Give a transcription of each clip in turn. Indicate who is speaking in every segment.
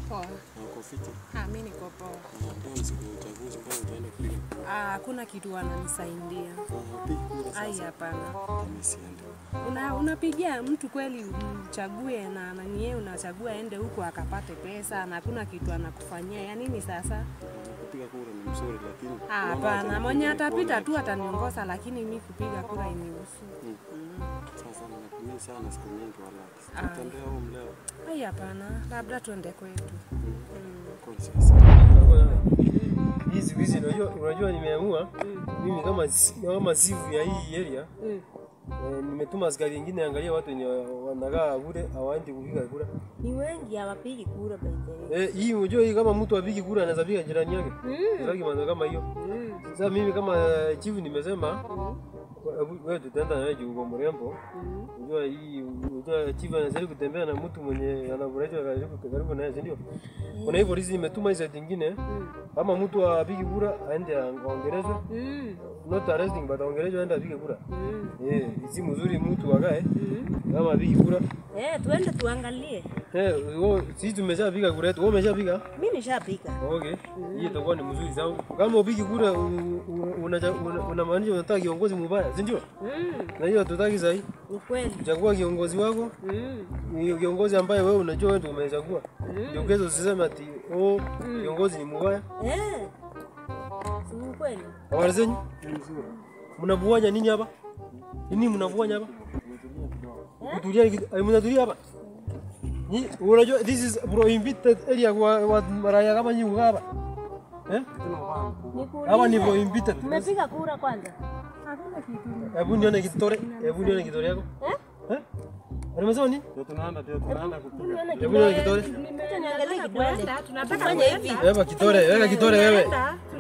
Speaker 1: Poa.
Speaker 2: Na uko fiti?
Speaker 1: Ah, mimi niko poa.
Speaker 2: Na leo ni siku ya uchaguzi, mbona utaenda kupiga kura?
Speaker 1: Ah, hakuna kitu wananisaidia.
Speaker 2: Ah, upigi kura
Speaker 1: Ai,
Speaker 2: sasa?
Speaker 1: hapana.
Speaker 2: Mimi siende.
Speaker 1: Una, unapigia mtu kweli umchague na nani yeye unachagua aende huko akapate pesa na hakuna kitu anakufanyia. Ya nini sasa?
Speaker 2: Kupiga kura ni mzuri lakini
Speaker 1: Ah,
Speaker 2: naomba
Speaker 1: hapana.
Speaker 2: acha
Speaker 1: Mwenye
Speaker 2: nipige
Speaker 1: atapita
Speaker 2: kuona.
Speaker 1: tu ataniongoza lakini mimi kupiga kura inihusu.
Speaker 2: Sasa natumia sana siku nyingi wala.
Speaker 1: Ah.
Speaker 2: Tutembea huko leo.
Speaker 1: Ai, hapana. Labda tuende kwetu.
Speaker 2: Kwa sasa.
Speaker 3: Hii siku hizi unajua, unajua nimeamua mimi kama si- kama sifu ya hii area eh, nimetuma askari wengine angalia watu wenye wanakaa bure hawaendi kupiga kura.
Speaker 4: Ni wengi hawapigi kura by the way.
Speaker 3: Eh, hii unajua hii kama mtu apigi kura anaweza piga jirani yake. Sitaki mambo kama hiyo. Sasa mimi kama chief nimesema hebu wewe tutaenda na wewe juu uko mrembo. Unajua hii unajua chief anazali kutembea na mtu mwenye anaboresha karibu karibu naye, si ndio? Kuna hivyo hizi nimetuma hizo zingine kama mtu apigi kura aende aongelezwe not arresting but aongelezwe aende apige kura. Eh, si mzuri mtu akae kama apigi kura.
Speaker 4: Eh, tuende tuangalie.
Speaker 3: Eh, wewe sisi tumeshapiga kura yetu. Wewe umeshapiga?
Speaker 4: Mimi nishapiga.
Speaker 3: Okay. Hiyo itakuwa ni mzuri sana. Kama upigi kura u- u- unacha- una- unamaanisha unataka kiongozi mbaya, si ndio? Na hiyo hatutaki sahi.
Speaker 4: Ni kweli.
Speaker 3: Chagua kiongozi wako. Ni kiongozi ambaye wewe unajua wewe ndio umechagua. Ndio kesho usiseme ati oh kiongozi ni mbaya.
Speaker 4: Eh. Si ni kweli.
Speaker 3: Habari zenyu? Mnavuanya nini hapa? Nini mnavuanya hapa? Kutulia kidogo. Ai, mnatulia hapa. Ni unajua this is prohibited area kwa wa raia kama nyinyi kukaa hapa. Eh? Hapa ni prohibited.
Speaker 4: Tumepiga kura kwanza.
Speaker 3: Hebu nione kitore. Hebu nione kitore yako.
Speaker 4: Eh?
Speaker 3: Eh? Unamesema nini?
Speaker 2: Ndio tunaenda ndio tunaenda kupiga.
Speaker 4: Nione
Speaker 3: Hebu nione
Speaker 4: kidole.
Speaker 3: kitore.
Speaker 4: Acha niangalie kidole.
Speaker 1: Tunataka
Speaker 4: Fanya hivi.
Speaker 3: Weka kitore, weka kitore wewe.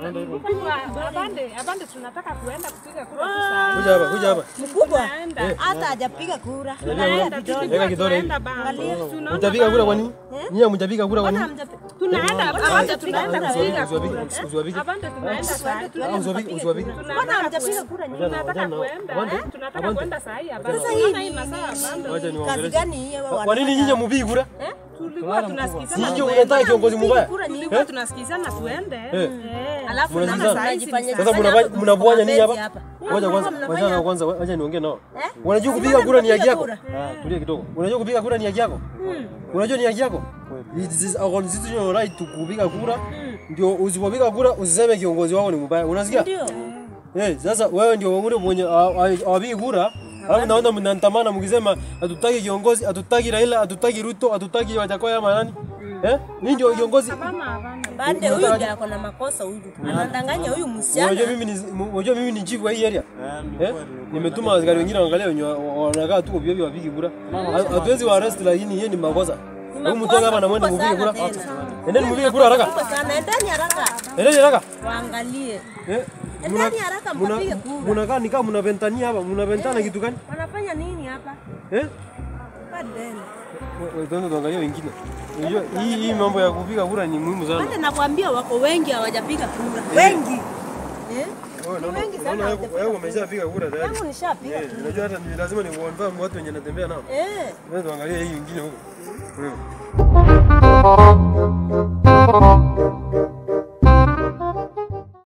Speaker 1: Abande, abande tunataka kuenda kupiga kura tu saa hii.
Speaker 3: Kuja hapa, kuja hapa.
Speaker 4: Mkubwa. Hata hajapiga kura.
Speaker 3: Tunaenda, Weka kitore hivi.
Speaker 4: Angalia.
Speaker 3: Mtapiga kura kwa nini? Nyinyi hamjapiga kura kwa nini?
Speaker 1: Tunaenda abande tunaenda kupiga kura.
Speaker 3: Usiwapige.
Speaker 1: Abande tunaenda saa hii.
Speaker 3: Ah, Usiwapige, usiwapige.
Speaker 4: Mbona hamjapiga kura nyinyi?
Speaker 1: Tunataka kuenda, eh? tunataka kuenda saa hii abande.
Speaker 4: Sasa
Speaker 1: Unaona
Speaker 4: hii
Speaker 1: hii masaa abande.
Speaker 3: Wacha
Speaker 4: ni kazi
Speaker 3: niwaongeleshe.
Speaker 4: gani hiyo
Speaker 3: Kwa
Speaker 4: wana?
Speaker 3: nini nyinyi mpigi kura?
Speaker 1: Tulikuwa tunasikizana
Speaker 3: Nyinyi unataka kiongozi mbaya?
Speaker 4: Kura nyingi.
Speaker 1: tulikuwa tunasikizana tuende. Eh.
Speaker 4: Alafu
Speaker 3: Mnazizana.
Speaker 4: sasa mnajifanya
Speaker 3: Sasa mnafanya- mnafanya nini hapa? Ngoja kwanza,
Speaker 4: Mnafanya-
Speaker 3: wacha kwanza, wacha niongee nao.
Speaker 4: Eh?
Speaker 3: Unajua kupiga
Speaker 4: Mbona
Speaker 3: kura ni haki
Speaker 4: mnapiga
Speaker 3: yako?
Speaker 4: kura?
Speaker 3: Ah, tulia kidogo. Unajua kupiga kura ni haki yako? Unajua ni haki yako? It is our constitutional right to kupiga kura. Ndio usipopiga kura usiseme kiongozi wako ni mbaya. Unasikia?
Speaker 4: Ndio.
Speaker 3: Eh, sasa wewe ndio ule mwenye hawapigi kura. Alafu naona mnaandamana mkisema hatutaki kiongozi, hatutaki Raila, hatutaki Ruto, hatutaki Wajakoya ama nani? Eh? Ni ndio kiongozi.
Speaker 4: Bande huyu ndio ako na makosa huyu. Anadanganya huyu msichana.
Speaker 3: Unajua mimi ni unajua mimi ni chief wa hii area.
Speaker 2: Eh, ni
Speaker 3: Eh? Nimetuma askari wengine waangalie wenye wa- wa- wanakaa tu ovyo ovyo wapigi kura. Ha- Hatuwezi wa arrest lakini yeye ni makosa. Hebu mtoke hapa na mwende mpige kura.
Speaker 4: Kubwa sana
Speaker 3: Endeni mpige kura haraka.
Speaker 4: Kubwa sana. Endeni haraka.
Speaker 3: Endeni haraka.
Speaker 4: Waangalie.
Speaker 3: Eh?
Speaker 4: Endeni haraka
Speaker 3: Muna-
Speaker 4: mpige kura.
Speaker 3: Munakaa ni kama mnaventania hapa, mnaventana kitu gani?
Speaker 4: Wanafanya nini hapa?
Speaker 3: Eh?
Speaker 4: Badeni.
Speaker 3: Wewe tuende tuangalie wengine. Unajua hii hii mambo ya kupiga kura ni muhimu sana.
Speaker 4: Hata nakwambia wako wengi hawajapiga kura. Wengi. Eh?
Speaker 3: Wewe naona
Speaker 4: wengi sana
Speaker 3: naona wewe wewe umeshapiga kura tayari.
Speaker 4: Yangu nishapiga.
Speaker 3: Eh, unajua hata ni lazima ni confirm watu wenye natembea nao.
Speaker 4: Eh.
Speaker 3: Wewe tuangalie hii wengine huko. Wewe.